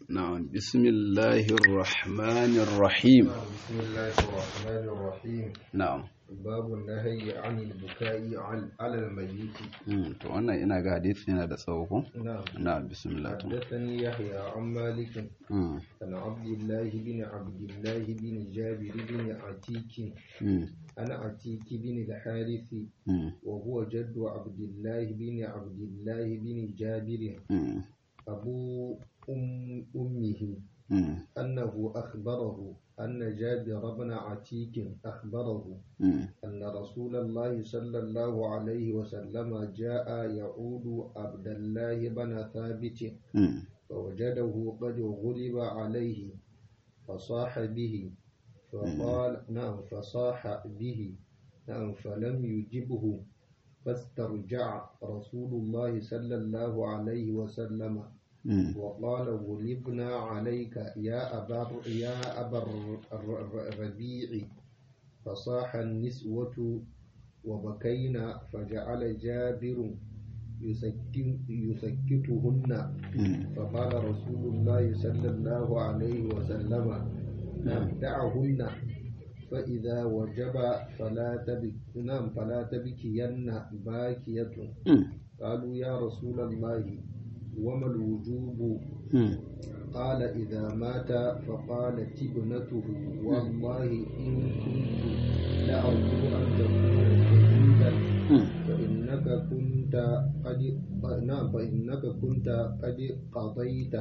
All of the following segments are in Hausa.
نعم بسم الله الرحمن الرحيم بسم الله الرحمن الرحيم نعم باب النهي عن البكاء عن- على الميت Mm, to wannan ina ga hadisi yana da tsawo ko نعم na'am bismillah to حدثني يحيى عن مالك Mm, عن عبد الله بن عبد الله بن جابر بن عتيك mm, عن عتيك بن الحارث mm, وهو جد عبد الله بن عبد الله بن جابر mm, أبو أم أمه mm, أنه أخبره أن جابر بن عتيك أخبره mm, أن رسول الله صلى الله عليه وسلم جاء يعود عبد الله بن ثابت mm, فوجده قد غلب عليه فصاح به فقال نعم فصاح به نعم فلم يجبه فاسترجع رسول الله صلى الله عليه وسلم mm, وقال غلبنا عليك يا أبا يا أبا الر- الر- الربيع فصاح النسوة وبكينا فجعل جابر يسكن يسكتهن mm, فقال رسول الله صلى الله عليه وسلم دعهن فإذا وجب فلا تبك نعم فلا تبكين باكية mm, قالوا يا رسول الله وما الوجوب mm, قال إذا مات فقالت ابنته والله إن كنت لأرجو أن تكون شهيدا mm, فإنك كنت قد نعم فإنك كنت قد قضيت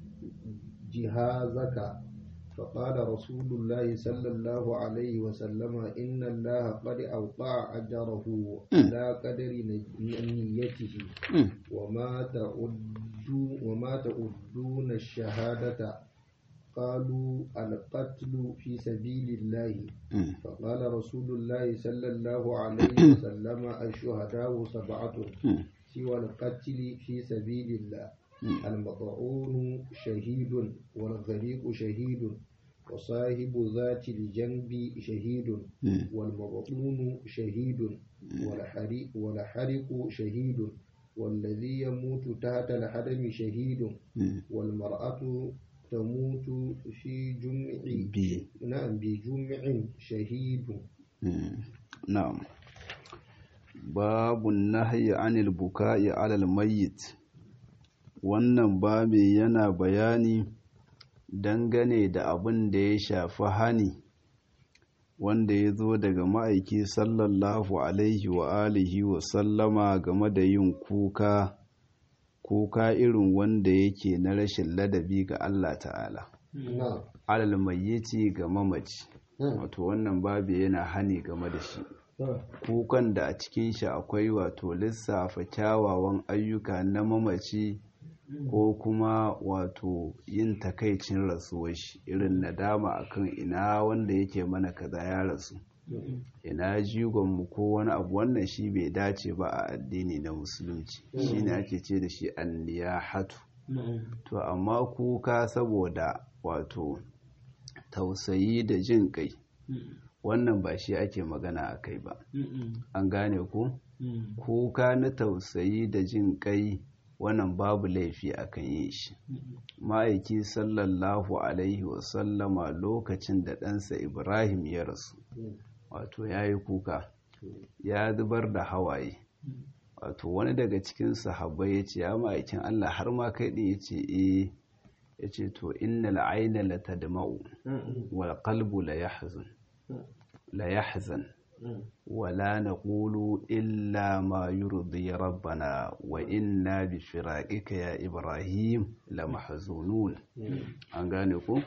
جهازك فقال رسول الله صلى الله عليه وسلم إن الله قد أوقع أجره على قدر نيته mm, وما تعدون وما تعدون الشهادة قالوا القتل في سبيل الله mm, فقال رسول الله صلى الله عليه وسلم الشهداء سبعة mm, سوى القتل في سبيل الله mm, المطعون شهيد والغريق شهيد وصاحب ذات الجنب شهيد mm, والمبطون شهيد والحريق, والحرق شهيد والذي يموت تحت الحرم شهيد mm, والمرأة تموت في جمع bi نعم بجمع شهيد mm, na'am babu nahyi anil buka'i alal mayyit wannan babi yana bayani dangane da abin da ya shafi hani wanda ya zo daga ma'aiki sallallahu alaihi wa alihi wa sallama game da yin kuka kuka irin wanda yake na rashin ladabi ga Allah ta'ala نعم alal mayyiti ga mamaci wato wannan babu yana hani game da shi kukan da a cikin shi akwai wato lissafa kyawawan ayyuka na mamaci ko kuma wato yin takaicin rasuwar shi irin nadama akan ina wanda yake mana kaza ya rasu ina jigonmu ko wani abu wannan shi bai dace ba a addini na musulunci shine ake ce da shi anniyahatu to amma kuka saboda wato tausayi da jin kai wannan ba shi ake magana a kai ba an gane ku kuka na tausayi da jin kai wannan babu laifi akan yin shi ma'aiki sallallahu alaihi wasallama lokacin da ɗansa ibrahim ya rasu wato ya yi kuka ya zubar da hawaye wato wani daga cikin sahabbai ya ce ya ma'aikin allah har ma kai ɗin ya ce eh ya ce to innal aina la tadma'u wal qalbu la yahzan la yahzan ولا نقول إلا ما يرضي ربنا وإنا بفراقك يا إبراهيم لمحزونون أنغانيكو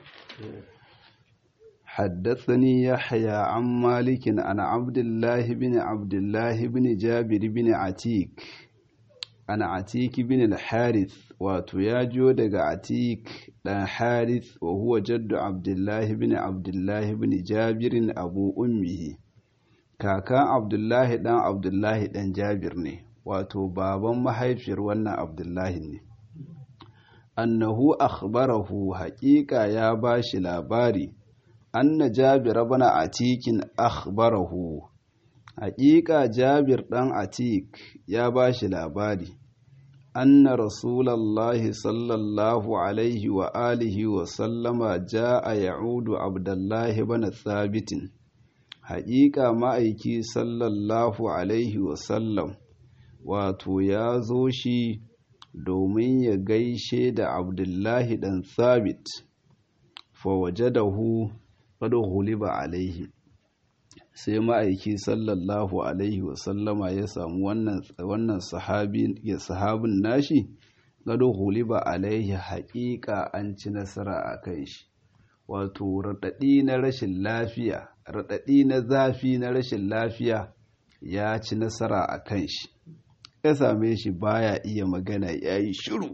حدثني يحيى عن مالك عن عبد الله بن عبد الله بن جابر بن عتيك عن عتيك بن الحارث وتياجو دغ عتيك دان حارث وهو جد عبد الله بن عبد الله بن جابر أبو أمه kakan abdullahi dan abdullahi dan jabir ne wato baban mahaifiyar wannan abdullahi ne annahu akhbarahu haƙiƙa ya ba shi labari anna jabir ibn atikin akhbarahu haƙiƙa jabir dan atik ya ba shi labari أن رسول الله صلى الله عليه وآله وسلم جاء يعود عبد الله بن ثابت حقيقة ما أيكي صلى الله عليه وسلم wato ya zo shi domin ya gaishe da abdullahi dan thabit fa wajadahu qad ghuliba alaihi sai ma'aiki sallallahu alaihi wasallama ya samu wannan sahabi ya sahabin nashi gado huliba alaihi haƙiƙa an ci nasara a kan shi wato raɗaɗi na rashin lafiya raɗaɗi na zafi na rashin lafiya ya ci nasara a kan shi ya same shi baya iya magana ya yi shiru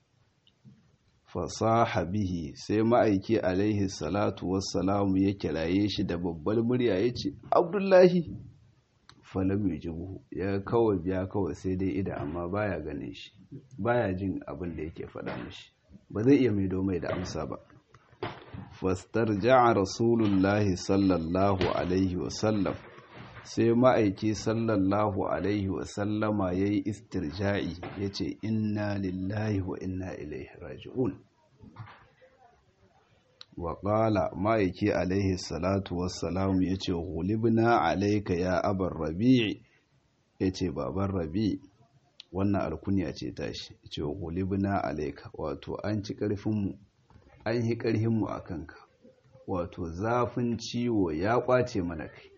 fasaha bihi sai ma'aiki alaihi salatu wassalamu ya kiraye shi da babbar murya ya ce abdullahi falam yujibu ya kawai biya kawai sai dai ida amma baya ganin shi baya jin abin da yake faɗa mishi ba zai iya maido mai da amsa ba fastarja'a rasulullahi sallallahu alaihi wasallam sai ma'aiki sallallahu alaihi wasallama ya yi istirja'i ya ce inna lillahi wa inna ilaihi raji'un wa ƙala ma'aiki alaihi salatu wassalamu ya ce gulibna alaika ya abar rabi'i ya ce baban rabi'i wannan alkuniya ce tashi ya ce gulibna alaika wato an ci ƙarfinmu an yi ƙarfinmu a kanka wato zafin ciwo ya ƙwace mana kai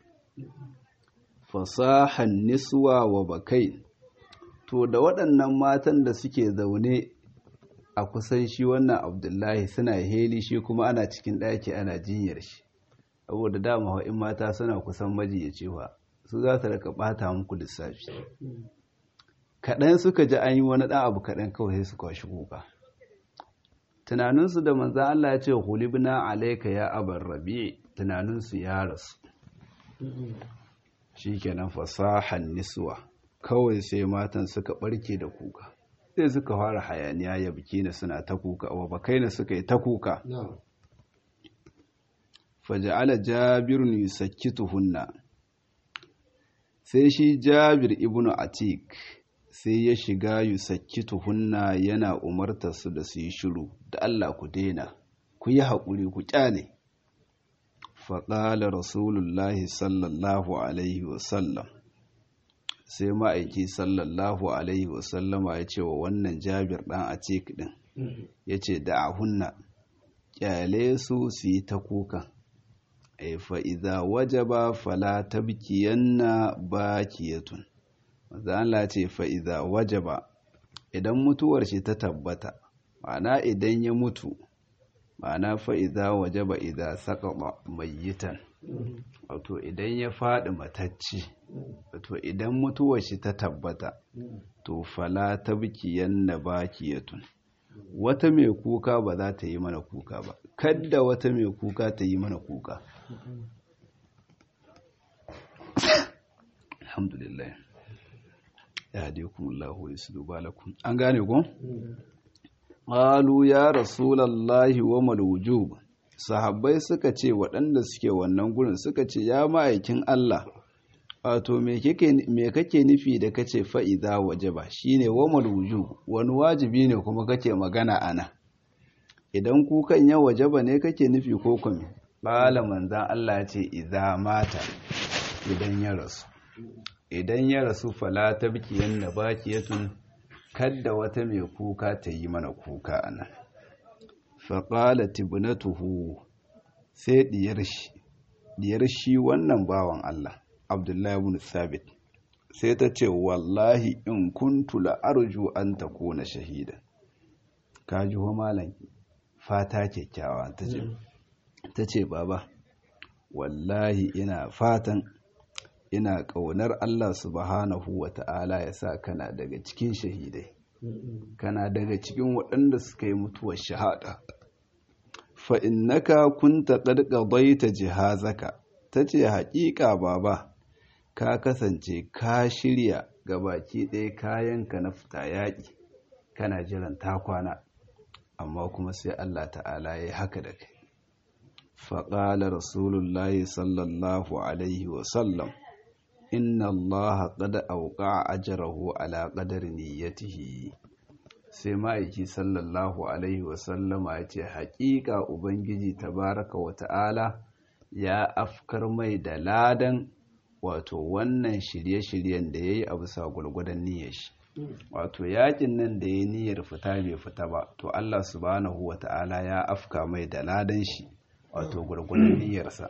fasahan niswa wa bakai to da waɗannan matan da suke zaune a kusan shi wannan abdullahi suna heli shi kuma ana cikin ɗaki ana jinyar shi saboda dama in mata suna kusan majiyaci wa su za su raka ɓata muku lissafi kaɗan suka ji an yi wani ɗan abu kaɗan kawai sai su kwashi kuka tunaninsu da manzan Allah ya ce hulibna alaika ya abar rabi tunaninsu ya rasu shikenan fasahan niswa kawai sai matan suka barke da kuka sai suka fara hayaniya ya biki na suna ta kuka wa bakai na suka yi ta kuka faja'ala jabirun yusakkituhunna sai shi jabir ibnu atik sai ya shiga yusakkituhunna yana umartar su da su yi shiru da Allah ku daina ku yi haƙuri ku kyale faƙala rasulullahi sallallahu alaihi wasallam sai ma'aiki sallallahu alaihi wasallama ya ce wa wannan jabir ɗan a cik ɗin ya ce da a hunna ƙyale su su yi ta kuka fa'iza waje ba fala ta bikiyanna ba kiyatun maza Allah ce fa'iza waje ba idan mutuwar shi ta tabbata ma'ana idan ya mutu ma'ana fa'iza waje ba idan saƙaɓa mayitan wato idan ya faɗi matacci wato idan mutuwar shi ta tabbata to fala ta bikiyan na bakiyatun wata mai kuka ba za ta yi mana kuka ba kadda wata mai kuka ta yi mana kuka alhamdulillah ya haɗe kuma Allah su balakun an gane ku? qalu ya rasulallahi wa mal wujub sahabbai suka ce waɗanda suke wannan gurin suka ce ya ma'aikin Allah wato me kake nufi da kace fa'iza wajaba shine wa mal wujub wani wajibi ne kuma kake magana ana idan kukan ya wajaba ne kake nufi ko kuma qala manzan Allah ya ce idza mata idan ya rasu idan ya rasu fala tabkiyan bakiyatun kadda wata mai kuka ta yi mana kuka a nan faƙala tibnatuhu sai diyar shi wannan bawan Allah abdullahi ibn sabit sai ta ce wallahi in kuntu la arju an takuna shahida ka ji wa malam fata kyakkyawa ta ce baba wallahi ina fatan ina ƙaunar Allah subhanahu wa ta'ala ya sa kana daga cikin shahidai kana daga cikin waɗanda suka yi mutuwar shahada fa'innaka kunta ƙarƙabai ta jihazaka ta ce haƙiƙa baba ka kasance ka shirya ga baki ɗaya kayanka na fita yaƙi kana jiran takwana amma kuma sai Allah ta'ala ya yi haka da kai faƙala rasulullahi sallallahu alaihi wasallam inna allaha qad awqa ajrahu ala qadri niyyatihi sai ma'aiki sallallahu alaihi wasallama ya ce haƙiƙa ubangiji tabaraka wa ta'ala ya afkar mai da ladan wato wannan shirye-shiryen da ya yi a bisa gwargwadon niyyar shi wato yakin nan da ya niyyar fita bai fita ba to Allah subhanahu wa ta'ala ya afka mai da ladan shi wato gwargwadon niyyarsa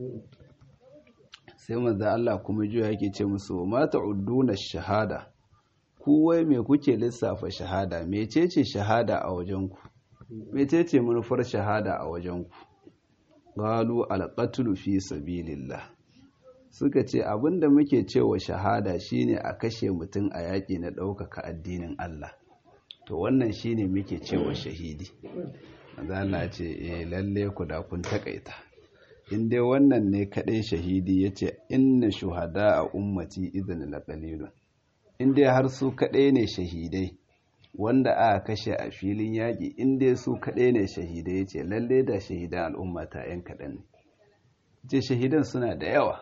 sai manzo Allah kuma jiya yake ce musu ma ta'udduna shahada ku wai me kuke lissafa shahada mecece shahada a wajen ku mecece manufar shahada a wajen ku qalu al-qatlu fi sabilillah suka ce abinda muke cewa shahada shine a kashe mutum a yaƙi na ɗaukaka addinin Allah to wannan shine muke cewa shahidi Allah ce eh lalle ku da kun takaita in dai wannan ne kaɗai shahidi yace inna shuhada a ummati idan la qalilun in dai har su kaɗai ne shahidai wanda aka kashe a filin yaƙi in dai su kaɗai ne shahidai yace lalle da shahidan al'ummata yan kaɗan ne ce shahidan suna da yawa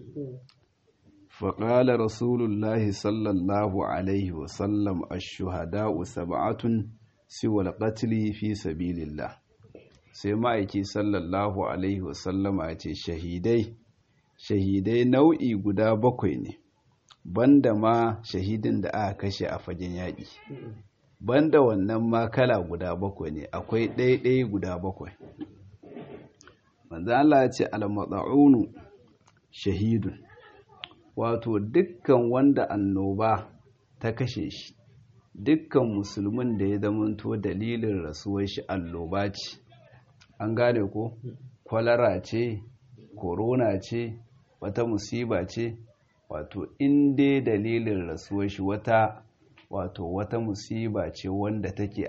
فقال رسول الله صلى الله عليه وسلم الشهداء سبعة سوى القتل في سبيل الله sai ma'aiki sallallahu alaihi wasallama ya ce shahidai shahidai nau'i guda bakwai ne banda ma shahidin da aka kashe a fagen yaƙi banda wannan ma kala guda bakwai ne akwai ɗaiɗai guda bakwai manzo Allah ya ce al-mat'unu shahidun wato dukkan wanda annoba ta kashe shi dukkan musulmin da ya zamanto dalilin rasuwar shi annoba ce an gane ko kwalara ce korona ce wata musiba ce wato in dai dalilin rasuwar shi wata wato wata musiba ce wanda take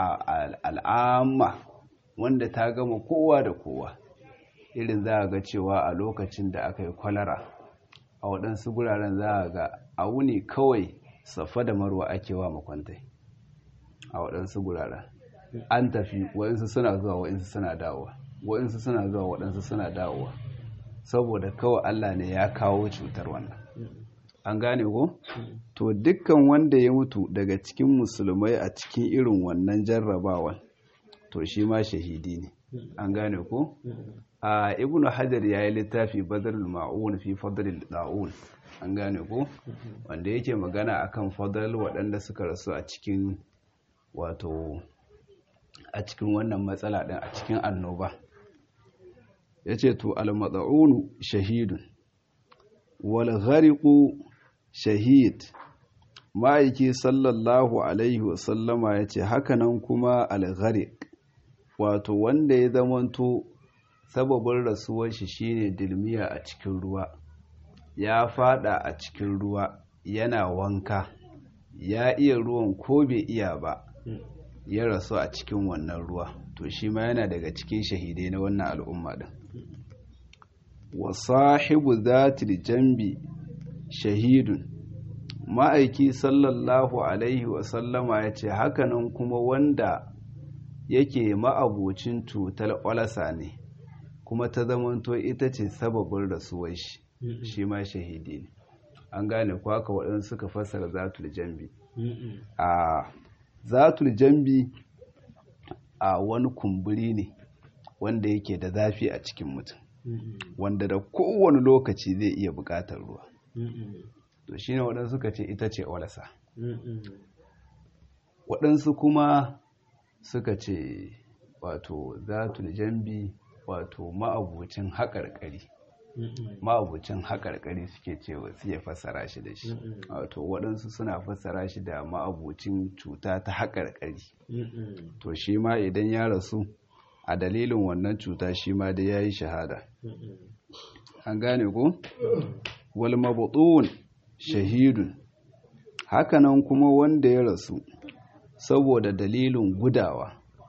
al'amma wanda ta gama kowa da kowa irin za a ga cewa a lokacin da aka yi kwalara a waɗansu guraren za a ga a wuni kawai safa da marwa ake wa makwantai a waɗansu guraren an tafi waɗansu suna zuwa waɗansu suna dawowa waɗansu suna zuwa waɗansu suna dawowa saboda kawai Allah ne ya kawo cutar wannan an gane ko to dukkan wanda ya mutu daga cikin musulmai a cikin irin wannan jarrabawan to shi ma shahidi ne an gane ko a ibnu hajar ya yi littafi badrul ma'un fi fadlil da'un an gane ko wanda yake magana akan fadl waɗanda suka rasu a cikin wato a cikin wannan matsala ɗin a cikin annoba yace to al mad'un shahidun wal ghariqu shahid ma'aiki sallallahu alaihi wasallama yace hakanan kuma al ghariq wato wanda ya zamanto sababin rasuwar shi shine dilmiya a cikin ruwa ya fada a cikin ruwa yana wanka ya iya ruwan ko bai iya ba ya rasu a cikin wannan ruwa to shi ma yana daga cikin shahidai na wannan al'umma din wa sahibu zatil jambi shahidun ma'aiki sallallahu alaihi wasallama ya ce hakanan kuma wanda yake ma'abocin cutar ƙwalasa ne kuma ta zamanto ita ce sababin rasuwar shi shi ma shahidi ne an gane ko haka waɗansu suka fassara zatul jambi a zatul jambi a wani kumburi ne wanda yake da zafi a cikin mutum wanda da kowane lokaci zai iya buƙatar ruwa to shine waɗansu suka ce ita ce walasa waɗansu kuma suka ce wato zatul jambi wato ma'abucin haƙarƙari ma'abucin haƙarƙari suke cewa suke fassara shi da shi wato waɗansu suna fassara shi da ma'abucin cuta ta haƙarƙari to shi ma idan ya rasu a dalilin wannan cuta shi ma da ya yi shahada an gane ko wal mabutun shahidun hakanan kuma wanda ya rasu saboda dalilin gudawa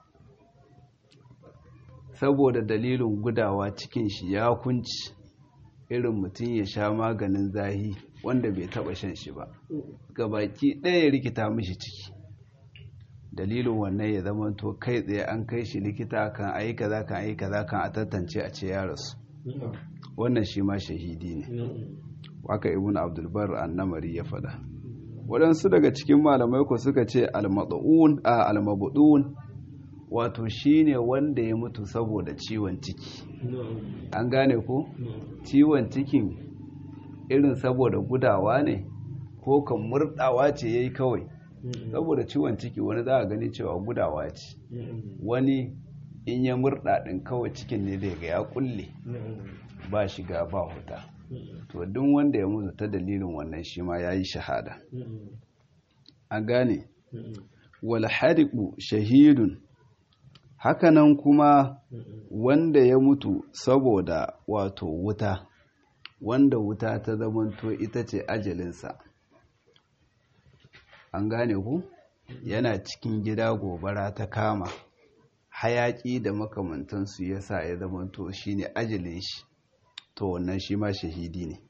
saboda dalilin gudawa cikin shi ya kunci irin mutum ya sha maganin zahi wanda bai taba shan shi ba gabaki ɗaya ya rikita mishi ciki dalilin wannan ya zama to kai tsaye an kai shi likita kan ayi kaza kan ayi kaza kan a tantance a ce ya rasu wannan shi ma shahidi ne waka ibn abdulbar annamari ya faɗa waɗansu daga cikin malamai ku suka ce almabu'un a almabu'un wato shine wanda ya mutu saboda ciwon ciki an gane ko ciwon cikin irin saboda gudawa ne ko kan murdawa ce yayi kawai saboda ciwon ciki wani za a gani cewa gudawa ce wani in ya murda din kawai cikin ne da ga ya kulle ba shiga ba huta to duk wanda ya mutu ta dalilin wannan shi ma yayi shahada an gane wal hariqu shahidun hakanan kuma wanda ya mutu saboda wato wuta wanda wuta ta zamanto ita ce ajalinsa an gane ku yana cikin gida gobara ta kama hayaki da makamantansu ya sa ya zamanto shi ne ajalin shi to wannan shi ma shahidi ne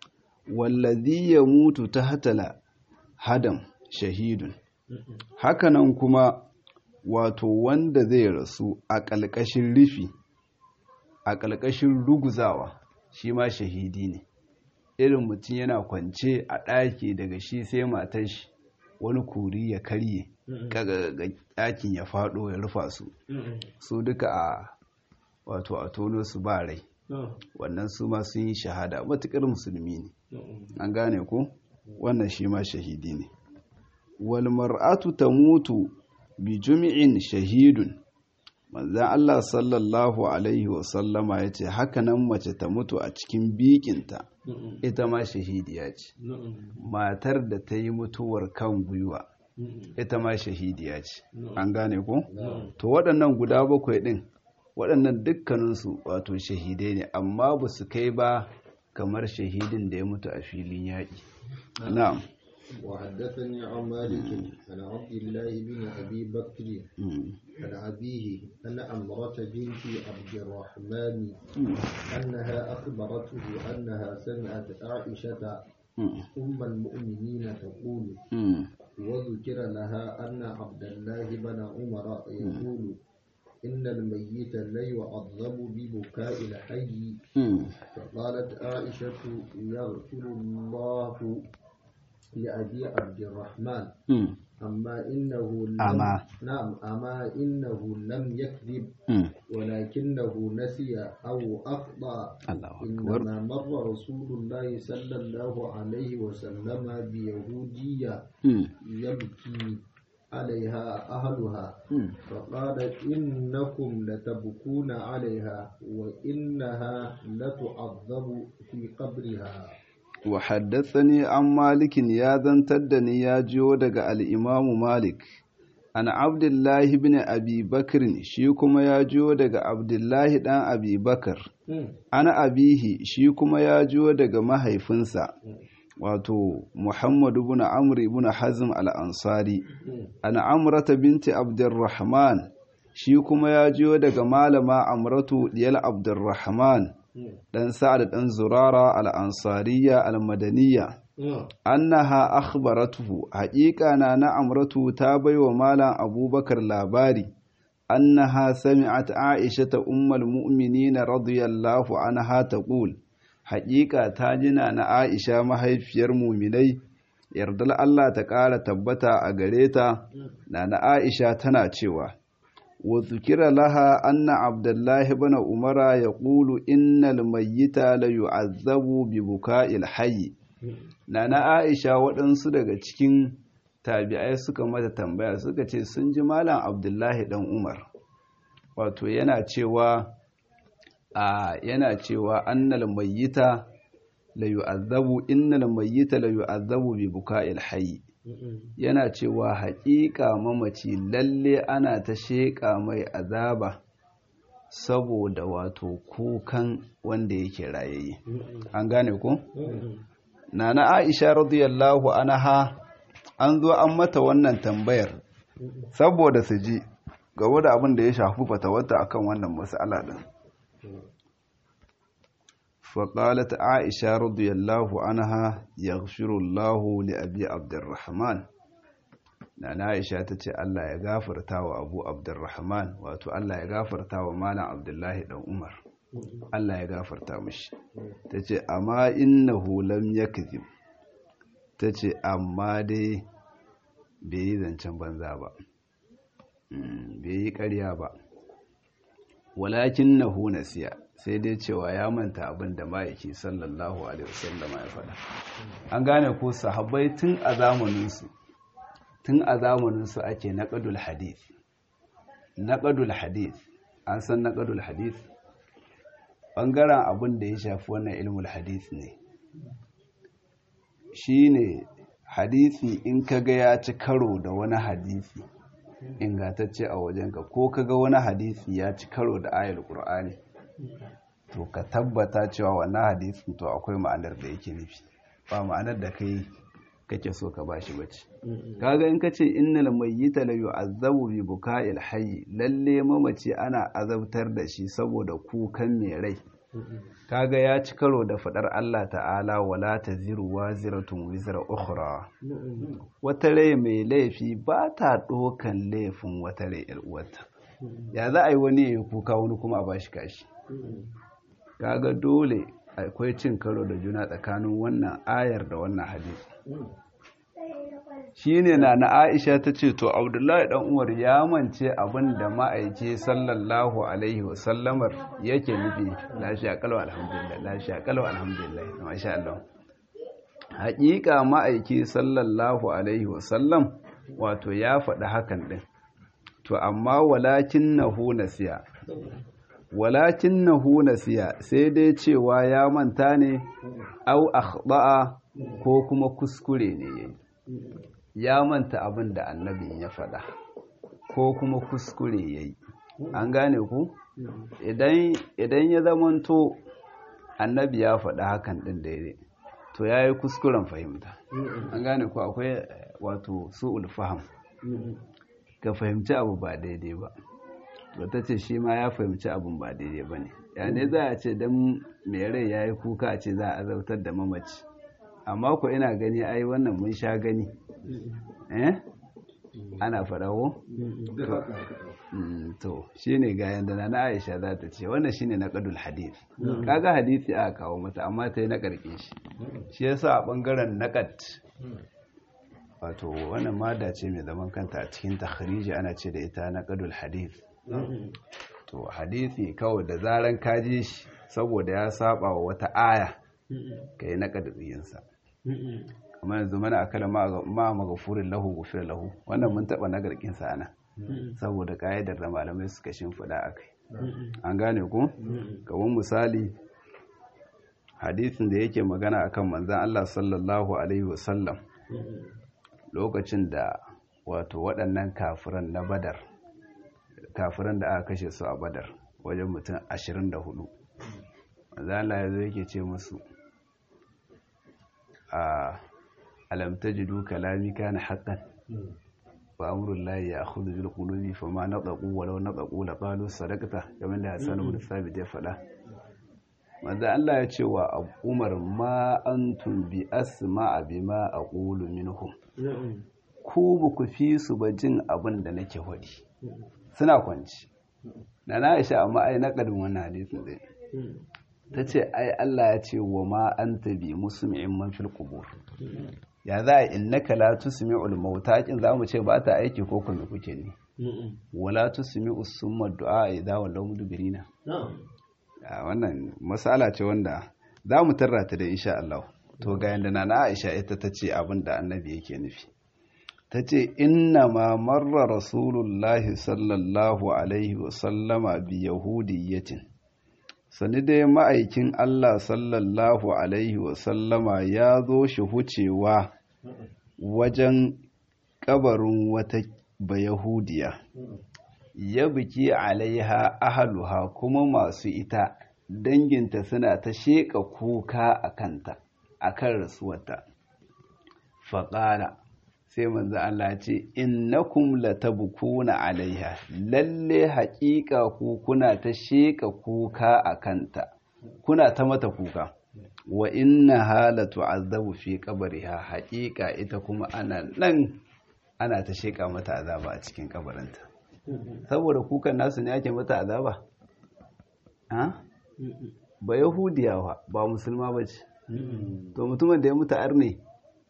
wallazi ya mutu ta hatala hadam shahidun hakanan kuma wato wanda zai rasu a ƙalƙashin rufi a ƙalƙashin ruguzawa shi ma shahidi ne irin mutum yana kwance a ɗaki daga shi sai matar shi wani kuri ya karye kaga ɗakin ya faɗo ya rufa su su duka a wato a tono su ba rai wannan su ma sun yi shahada matuƙar musulmi ne an gane ko wannan shi ma shahidi ne wal mar'atu tamutu bi jumi'in shahidun manzan Allah sallallahu alaihi wasallama ya ce hakanan mace ta mutu a cikin bikinta ita ma shahidiya ce matar da ta yi mutuwar kan gwiwa ita ma shahidiya ce an gane ko to waɗannan guda bakwai ɗin waɗannan dukkaninsu wato shahidai ne amma ba su kai ba kamar shahidin da ya mutu a filin yaƙi na'am وحدثني عن مالك عن عبد الله بن ابي بكر عن ابيه ان امراه بنت عبد الرحمن انها اخبرته انها سمعت عائشه ام المؤمنين تقول وذكر لها ان عبد الله بن عمر يقول إن الميت لا يعذب ببكاء الحي فقالت عائشة يغفر الله لأبي عبد الرحمن أما إنه لم أما. نعم أما إنه لم يكذب ولكنه نسي أو أخطأ الله أكبر إنما مر رسول الله صلى الله عليه وسلم بيهودية يبكي عليها أهلها فقال إنكم لتبكون عليها وإنها لتعذب في قبرها وحدثني عن مالك يا زنتدني يا جيو daga al-Imam Malik an Abdullah ibn Abi Bakr shi kuma ya jiyo daga Abdullah dan Abi Bakar ana abihi shi kuma ya jiyo daga mahaifinsa wato Muhammad ibn Amr ibn Hazm al-Ansari ana Amrata binti Abdurrahman shi kuma ya jiyo daga malama Amratu diyal Abdurrahman dan Sa'ad dan Zurara al-Ansariya al-Madaniyya annaha akhbaratuhu haqiqa na na Amratu ta baiwa malam Abubakar labari annaha sami'at Aisha ta ummul mu'minin radiyallahu anha taqul haqiqa ta jina na Aisha mahaifiyar mu'minai yardal Allah ta ƙara tabbata a gare ta na na Aisha tana cewa وذكر لها أن عبد الله بن عمر يقول إن الميت ليعذب ببكاء الحي نانا عائشة waɗansu daga cikin tabi'ai suka mata tambaya suka ce sun ji malam Abdullahi dan Umar wato yana cewa a yana cewa annal mayyita la yu'azzabu innal mayyita la yu'azzabu bi buka'il hayy yana cewa haƙiƙa mamaci lalle ana ta sheƙa mai azaba saboda wato kukan wanda yake rayayye an gane ko nana aisha radiyallahu anha an zo an mata wannan tambayar saboda su ji game da abin da ya shafi fatawarta akan wannan mas'ala din فقالت عائشة رضي الله عنها يغفر الله لأبي عبد الرحمن نانا عائشة تتي الله يغفر تاو أبو عبد الرحمن واتو الله يغفر تاو مالا عبد الله بن عمر الله يغفر تاو مش تتي أما إنه لم يكذب ta ce amma dai bai yi zancen banza ba bai yi ƙarya ba walakin na huna siya sai dai cewa ya manta abin da ma'aiki sallallahu alaihi wasallama ya faɗa an gane ko sahabbai tun a zamaninsu tun a zamaninsu ake naƙadul hadith naƙadul hadith an san naƙadul hadith ɓangaren abin da ya shafi wannan ilmul hadith ne shi ne hadisi in kaga ya ci karo da wani hadisi ingantacce a wajenka ko kaga wani hadisi ya ci karo da ayar ƙur'ani to ka tabbata cewa wannan hadisin to akwai ma'anar da yake nufi ba ma'anar da kai kake so ka bashi bace kaga in kace innal mayyita la yu'azzabu bi buka'il hayy lalle mamaci ana azabtar da shi saboda kukan mai rai kaga ya ci karo da fadar Allah ta'ala wala taziru waziratun wizra ukhra wata rai mai laifi ba ta dokan laifin wata rai yar uwarta ya za a yi wani ya kuka wani kuma a bashi kashi kaga dole akwai cin karo da juna tsakanin wannan ayar da wannan hadisi shine na na Aisha ta ce to Abdullahi dan Umar ya mance abin da ma'aike sallallahu alaihi wasallamar yake nufi la sha qalu alhamdulillah la sha qalu alhamdulillah masha Allah haƙiƙa ma'aike sallallahu alaihi wasallam wato ya faɗi hakan din to amma walakinnahu nasiya walakinnahu nasiya sai dai cewa ya manta ne au akhda'a ko kuma kuskure ne yayi ya manta abin da annabin ya faɗa ko kuma kuskure ya yi an gane ku idan ya zamanto annabi ya faɗa hakan ɗin daidai to ya yi kuskuren fahimta an gane ku akwai wato su'ul faham ka fahimci abu ba daidai ba wata ce shi ma ya fahimci abin ba daidai ba ne ya ne za a ce don mai rai ya yi kuka a ce za a azautar da mamaci amma ku ina gani ai wannan mun sha gani eh ana farawo to shine ga yanda na Aisha za ta ce wannan shine naqadul hadith kaga hadisi aka kawo mata amma ta yi na karke shi shi yasa a bangaren naqad wato wannan mada ce mai zaman kanta a cikin takhriji ana ce da ita naqadul hadith to hadisi kawai da zaran kaji shi saboda ya saba wa wata aya kai naqadin sa amma yanzu mana akala ma magafurin lahu gufir lahu wannan mun taba nagarkin sa ana saboda ka'idar da malamai suka shimfiɗa a kai an gane ku kamar misali hadisin da yake magana akan manzan Allah sallallahu alaihi wasallam lokacin da wato waɗannan kafiran na badar kafiran da aka kashe su a badar wajen mutum 24 manzan Allah ya zo yake ce musu a alam tajidu kalami kana haqqan wa amrul lahi ya'khudhu bil qulubi fama nadaqu walau nadaqu la qalu sadaqata kamar da Hassan ibn Thabit ya faɗa manzo Allah ya ce wa Umar ma antum bi asma'a bima aqulu minhum ku ba ku fi su ba jin abin da nake hodi suna kwanci na na Aisha amma ai na kadin wannan hadisin dai ta ce ai Allah ya ce wa ma an tabi musmi'in man fil qubur ya za a innaka la tusmi'ul mauta kin zamu ce ba ta aiki ko kuma kuke ne wala tusmi'u summa du'a idza wallaw mudbirina wannan masala ce wanda za mu tarra ta da insha Allah to ga yanda na Aisha ita ta ce abin da annabi yake nufi ta ce inna ma marra rasulullahi sallallahu alaihi wasallama bi yahudiyyatin sani dai ma'aikin Allah sallallahu Alaihi wasallama ya zo shi hucewa wajen kabarin wata bayahudiya ya biki alaiha ahaluha kuma masu ita danginta suna ta sheƙa kuka a kanta a kan rasuwarta faƙala sai manzo Allah ce innakum latabkuna alaiha lalle haƙiƙa ku kuna ta sheka kuka a kanta kuna ta mata kuka wa inna halatu azabu fi qabriha haƙiƙa ita kuma ana nan ana ta sheka mata azaba a cikin kabarinta saboda kukan nasu ne ake mata azaba ha ba yahudiyawa ba musulma bace to mutumin da ya mutu arne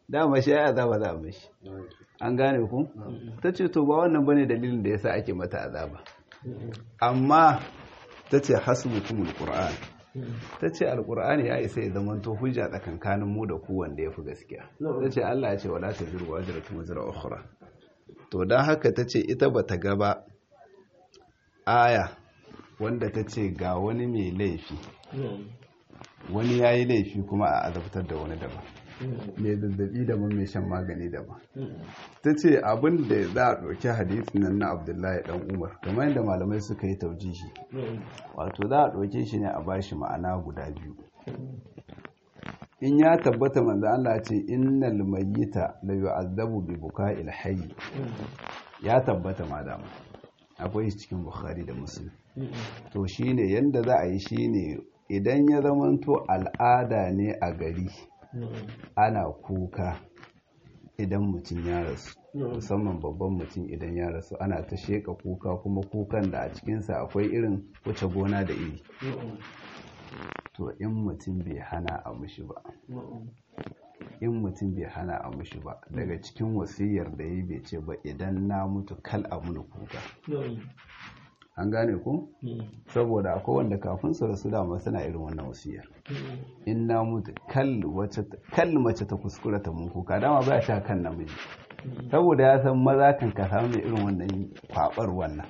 dama shi ya azaba za a mishi an gane ku ta ce to ba wannan bane dalilin da yasa ake mata azaba amma ta ce hasbukumul qur'an ta ce alkur'ani ya isa ya zama to hujja tsakankanin mu da ku wanda ya fi gaskiya ta ce Allah ya ce wala ta zirwa wajen tun zira ukhra to don haka ta ce ita ba ta gaba aya wanda ta ce ga wani mai laifi wani ya yi laifi kuma a azabtar da wani daban mai zazzabi daban mai shan magani daban ta ce abin da za a ɗauki hadisin nan na abdullahi dan umar kamar yadda malamai suka yi taujihi wato za a ɗauke shi ne a bashi ma'ana guda biyu in ya tabbata manzo Allah ce innal mayyita la yu'azzabu bi buka'il hayy ya tabbata madama akwai shi cikin bukhari da muslim to shine yanda za a yi shine idan ya zamanto al'ada ne a gari ana kuka idan mutum ya rasu musamman babban mutum idan ya rasu ana ta sheka kuka kuma kukan da a cikinsa akwai irin wuce gona da iri to in mutum bai hana a mushi ba in mutum bai hana a mushi ba daga cikin wasiyar da yi bai ce ba idan na mutu kal a muni kuka an gane ku saboda akwai wanda kafin su rasu dama suna irin wannan wasiyar in na mutu kal mace ta kuskura ta mun kuka dama ba sha kan namiji saboda ya san maza kan ka samu mai irin wannan kwabar wannan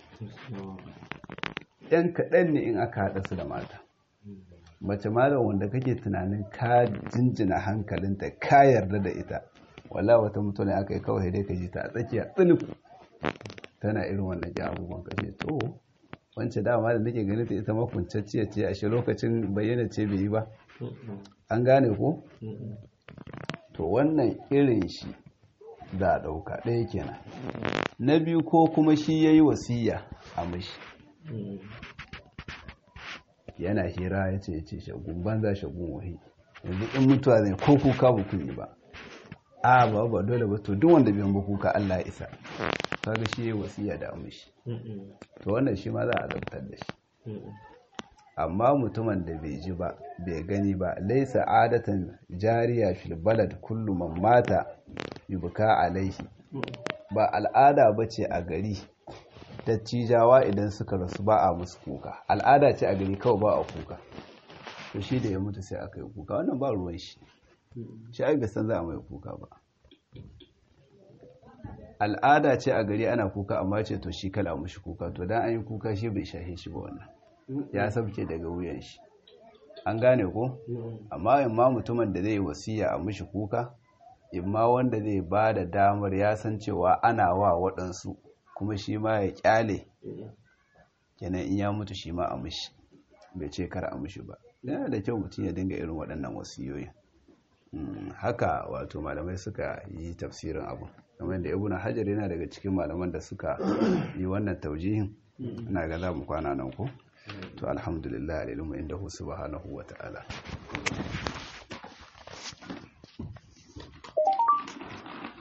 yan kaɗan ne in aka haɗa su da mata mace malam wanda kake tunanin ka jinjina hankalinta ka yarda da ita wala wata mutum aka yi kawai dai ka ji ta a tsakiya tsinif tana irin wannan ki abubuwan kashe to wancan dama da nake ganin ta ita makuncacciya ce a shi lokacin bayyana ce bai yi ba an gane ko to wannan irin shi za a ɗauka ɗaya kenan na biyu ko kuma shi ya yi wasiya a mashi yana hira ya ce ya ce shagun banza shagun wahi yanzu in mutuwa zai ko kuka ba kun yi ba a ba ba dole ba to duk wanda biyan ba kuka Allah ya isa kaga shi yayi wasiya da mishi to wannan shi ma za a zartar da shi amma mutumin da bai ji ba bai gani ba laisa adatan jariya fil balad kullu man mata yubka alaihi ba al'ada bace a gari dattijawa idan suka rasu ba a musu kuka al'ada ce a gari kawai ba a kuka to shi da ya mutu sai aka yi kuka wannan ba ruwan shi shi ai san za a mai kuka ba al'ada ce a gari ana kuka amma ce to shi kala mushi kuka to dan an yi kuka shi bai shahe shi ba wannan ya sabke daga wuyan shi an gane ko amma in ma mutumin da zai wasiya a mushi kuka in ma wanda zai ba da damar ya san cewa ana wa waɗansu kuma shi ma ya kyale kenan in ya mutu shi ma a mushi bai ce kar a mushi ba yana da kyau mutum ya dinga irin waɗannan wasiyoyin haka wato malamai suka yi tafsirin abu kamar da ibnu hajar yana daga cikin malaman da suka yi wannan taujihin ina ga za mu kwana nan ko to alhamdulillah alilmu indahu subhanahu wa ta'ala